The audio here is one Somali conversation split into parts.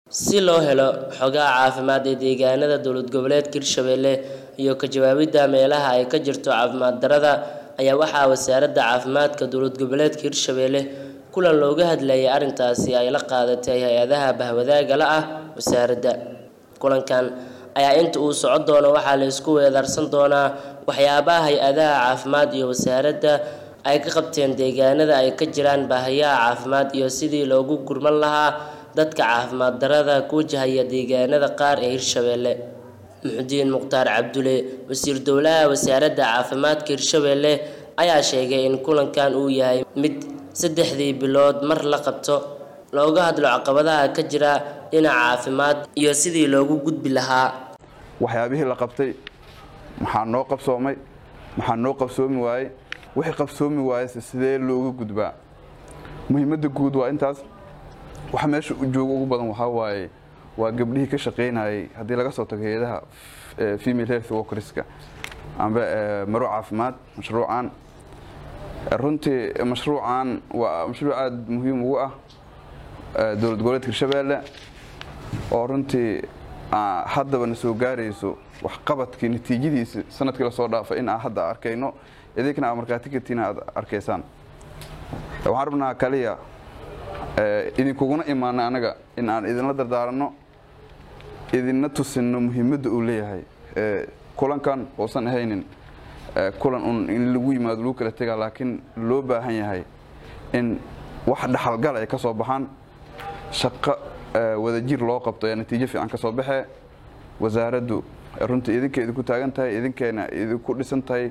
si loo helo xogaha caafimaad ee deegaanada dowlad goboleedka hirshabelle iyo ka jawaabidda meelaha ay ka jirto caafimaad darrada ayaa waxaa wasaaradda caafimaadka dowlad goboleedka hirshabelle kulan looga hadlayay arrintaasi ay la qaadatay hay-adaha bahwadaaga la ah wasaaradda kulankan ayaa inta uu socon doono waxaa la isku weedaarsan doonaa waxyaabaha hay-adaha caafimaad iyo wasaaradda ay ka qabteen deegaanada ay ka jiraan baahiyaha caafimaad iyo sidii loogu gurman lahaa dadka caafimaad darrada ku wajahaya deegaanada qaar ee hirshabelle muxudiin mukhtaar cabdulle wasiir dowlaha wasaaradda caafimaadka hirshabelle ayaa sheegay in kulankan uu yahay mid saddexdii bilood mar la qabto looga hadlo caqabadaha ka jira dhinaca caafimaad iyo sidii loogu gudbi lahaa waxyaabihii la qabtay maxaa noo qabsoomay maxaa noo qabsoomi waayey wixii qabsoomi waayese sidee looga gudbaa muhiimadda guud waa intaas waxa meesha jooga ugu badan waxaa waaye waa gabdhihii ka shaqaynayay haddii laga soo tago hay-adaha female health workerska amba maro caafimaad mashruucan runtii mashruucan waa mashruuc aada muhiim ugu ah dowlad goboleedka hirshabelle oo runtii haddaba na soo gaarayso waxqabadkii natiijadiisi sanadkii lasoo dhaafay in aan hadda arkayno idinkana aa markhaati kartiina aad arkaysaan waxaan rabnaa kaliya idinkuguna imaana anaga in aan idinla dardaaranno idinna tusinno muhiimadda uu leeyahay kulankan uusan ahaynin kulan un in lagu yimaado lagu kala tegaa laakiin loo baahan yahay in wax dhaxalgal ay ka soo baxaan shaqo wadajir loo qabto ayaa natiijo fiican ka soo baxee wasaaraddu runtii idinka idinku taagan tahay idinkeena idinku dhisan tahay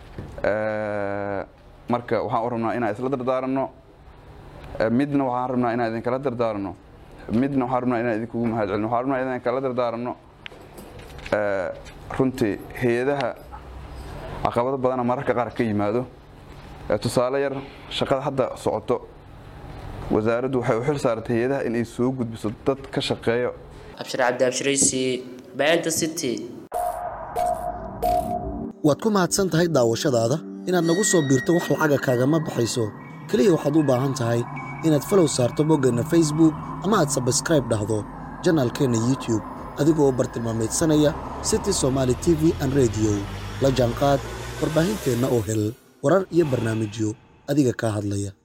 marka waxaan u rabnaa inaan isla dardaaranno midna waxaan rabnaa inaan idinkala dardaaranno midna waxaan rabnaa inaan idinkugu mahad celino waxaan rabnaa inaan kala dardaaranno runtii hay-adaha caqabado badana mararka qaar ka yimaado tusaale yar shaqada hadda socoto wasaaraddu waxay u xil saaratay hay-adaha inay soo gudbiso dad ka shaqeeyo abshir cabdi abshiraysi baanta city waad ku mahadsan tahay daawashadaada inaad nagu soo biirto wax lacaga kaagama baxayso keliya waxaad u baahan tahay inaad falow saarto boggeenna facebook ama aad sabskraib dhahdo janaalkeenna youtube adigoo bartilmaamaydsanaya city somaali t v an rediyo la jaanqaad warbaahinteenna oo hel warar iyo barnaamijyo adiga kaa hadlaya